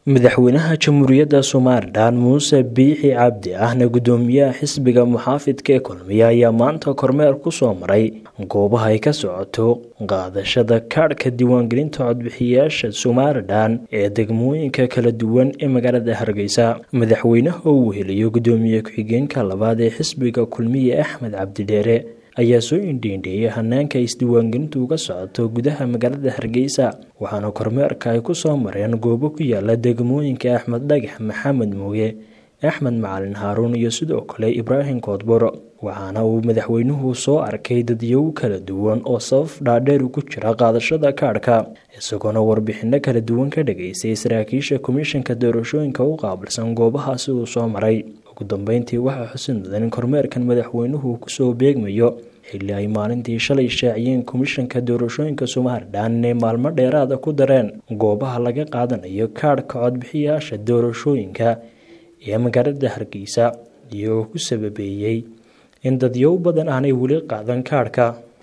madaxweynaha jamhuuriyadda somalilan muuse biixi cabdi ahna guddoomiyaha xisbiga muxaafidka ee kulmiye ayaa maanta kormeer ku soo maray goobaha ay ka socoto qaadashada kaadhka diiwaangelinta codbixiyayaasha somalilan ee degmooyinka kala duwan ee magaalada hargeysa madaxweynaha oo uu heliyo guddoomiye ku-xigeenka labaad ee xisbiga kulmiye axmed cabdidheere ayaa soo indheindheeyay hanaanka isdiiwaangelintu uga socoto gudaha magaalada hargeysa waxaana kormeerka ay ku soo mareen goobo ku yaala degmooyinka axmed dhagax maxamed mooye axmed macalin haaruun iyo sidoo kale ibraahim koodbor waxaana uu madaxweynuhu soo arkay dadyow kala duwan oo sabab dhaadheer ku jira qaadashada kaadhka isagoona warbixino kala duwan ka dhageystay saraakiisha komishanka doorashooyinka u qaabilsan goobahaasi uu soo maray ugu dambeyntii waxaa xusin mudan in kormeerkan madaxweynuhu kusoo beegmayo xilli ay maalintii shalay shaaciyeen komishanka doorashooyinka somalilan inay maalmo dheeraada ku dareen goobaha laga qaadanayo kaadhka codbixiyayaasha doorashooyinka ee magaalada hargeysa iyagoo ku sababeeyey in dadyow badan aanay weli qaadan kaadhka